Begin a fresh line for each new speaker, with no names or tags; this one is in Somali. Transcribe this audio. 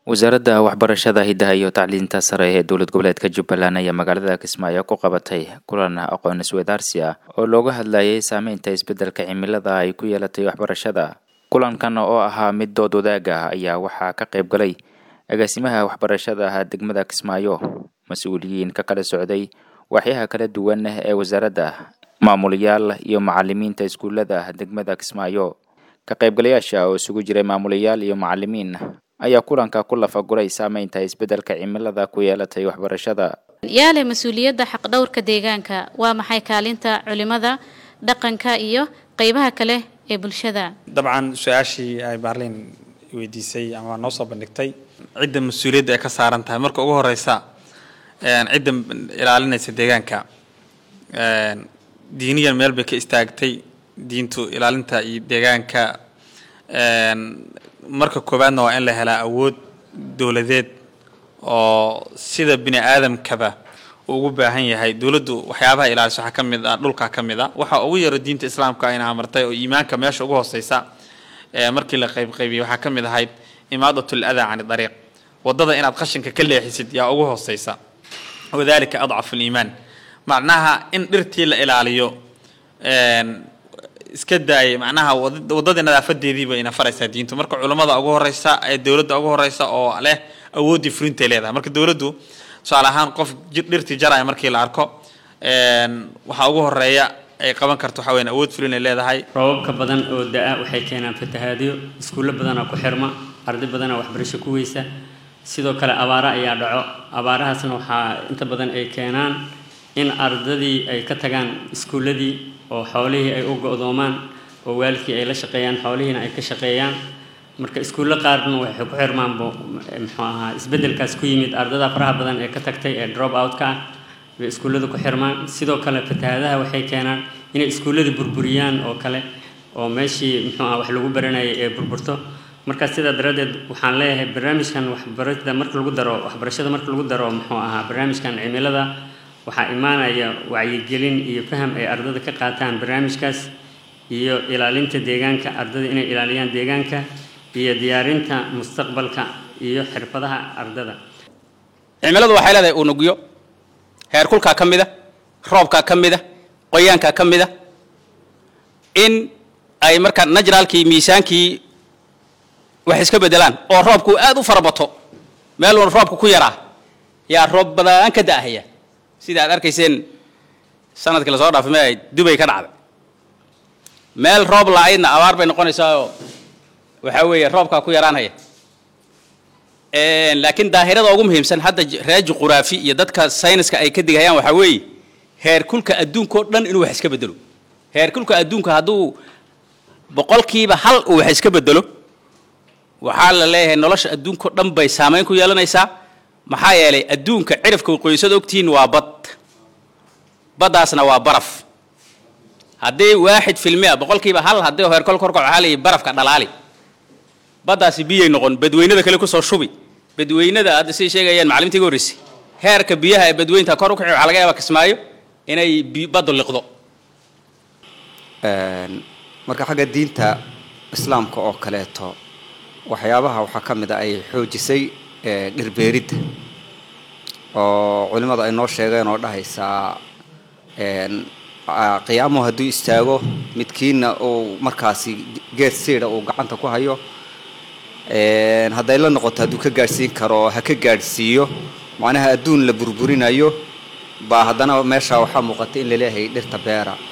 wasaaradda waxbarashada hiddaha iyo tacliinta sare ee dowlad goboleedka jubbaland ayaa magaalada kismaayo ku qabatay kulan aqoon isweydaarsi ah oo looga hadlayay saameynta isbeddelka cimilada ay ku yeelatay waxbarashada kulankan oo ahaa mid dood wadaag ah ayaa waxaa ka qayb galay agaasimaha waxbarashada degmada kismaayo mas-uuliyiin ka kala socday waaxyaha kala duwan ee wasaaradda maamulayaal iyo macalimiinta iskuullada degmada kismaayo ka qaybgalayaasha oo isugu jiray maamulayaal iyo macalimiin ayaa kulanka ku lafaguray saameynta isbeddelka cimilada ku yeelatay waxbarashada
yaale mas-uuliyadda xaqdhowrka deegaanka waa maxay kaalinta culimada dhaqanka iyo qeybaha kale ee bulshada
dabcan su-aashii ay baarliin weydiisay ama noo soo bandhigtay cidda mas-uuliyadda ay ka saaran tahay marka ugu horeysa cidda ilaalinaysa deegaanka diiniyan meel bay ka istaagtay diintu ilaalinta iyo deegaanka marka koowaadna waa in la helaa awood dowladeed oo sida bini aadamkaba uu ugu baahan yahay dowladdu waxyaabaha ilaaliso waxaa ka mid ah dhulka ka mid a waxa ugu yaro diinta islaamka ayna amartay oo iimaanka meesha ugu hooseysa markii la qaybqaybiyey waxaa ka mid ahayd imaadatul adaa cani dariiq waddada inaad qashinka ka leexisid yaa ugu hooseysa wadalika adcafu liimaan macnaha in dhirtii la ilaaliyo iska daayay macnaha waddadii nadaafadeediiba ina faraysaa diintu marka culammada ugu horeysa ee dowladda ugu horeysa oo leh awooddii furintay leedahay marka dowladdu tusaale ahaan qof dhirtii jaraya markii la arko waxaa ugu horeeya ay qaban karto waxaa weyan awood fulinay leedahay
roobabka badan oo da-a waxay keenaan fatahaadyo iskuullo badanaa ku xirma arday badanaa waxbarasho ku weysa sidoo kale abaaro ayaa dhaco abaarahaasna waxaa inta badan ay keenaan in ardadii ay ka tagaan iskuulladii oo xoolihii ay u go-doomaan oo waalidkii ay la shaqeeyaan xoolihiina ay ka shaqeeyaan marka iskuullo qaarna waxay ku xirmaanbo muxuu ahaa isbeddelkaas ku yimid ardada faraha badan ee ka tagtay ee drop out-ka ah bay iskuullada ku xirmaan sidoo kale fatahaadaha waxay keenaan inay iskuulladii burburiyaan oo kale oo meeshii muxuu aha wax lagu baranayay ee burburto markaa sidaa daraaddeed waxaan leeyahay barnaamijkan waxbarashada marka lagu daro waxbarashada marka lagu daro muxuu ahaa barnaamijkan cimilada waxaa imaanaya wacyigelin iyo faham ay ardada ka qaataan barnaamijkaas iyo ilaalinta deegaanka ardada inay ilaaliyaan deegaanka iyo diyaarinta mustaqbalka iyo xirfadaha ardada
cimiladu waxay leedahay unugyo heerkulkaa ka mid a roobkaa ka mid a qoyaankaa ka mid a in ay markaa najraalkii miisaankii wax iska beddelaan oo roobku aad u farabato meeluuna roobku ku yaraa yaa roob badaan ka da'ahaya sida aad arkayseen sanadkii lasoo dhaafay me ay dubay ka dhacday meel roob la-aydna abaar bay noqonaysaa oo waxaa weeye roobkaa ku yaraanhaya laakiin daahirada ugu muhiimsan hadda raaji quraafi iyo dadka sayniska ay ka digayaan waxaa weeye heerkulka adduunka oo dhan inuu wax iska bedelo heerkulka adduunka hadduu boqolkiiba hal uu wax iska bedelo waxaa la leeyahay nolosha adduunka o dhan bay saamayn ku yeelanaysaa maxaa yeelay adduunka cirifka qoysada ogtihiin waa bad baddaasna waa baraf haddii waaxid filmi a boqolkiiba hal haddii heerkol korkac waxaa layihi barafka dhalaali baddaasi biyay noqon badweynada kale kusoo shubi badweynada hadda siday sheegayaan macaliminta iga horreysay heerka biyaha ee badweynta kor u kaci waxaa laga yaabaa kismaayo inay baddu liqdo
marka xagga diinta islaamka oo kaleeto waxyaabaha waxaa ka mid a ay xoojisay dhirbeeridda oo culimmadu ay noo sheegeen oo dhahaysaa qiyaamuhu hadduu istaago midkiina uu markaasi geed siida uu gacanta ku hayo hadday la noqoto hadduu ka gaadhsiin karo ha ka gaadhsiiyo macnaha adduun la burburinayo baa haddana meesha waxaa muuqata in laleeyahay dhirta beera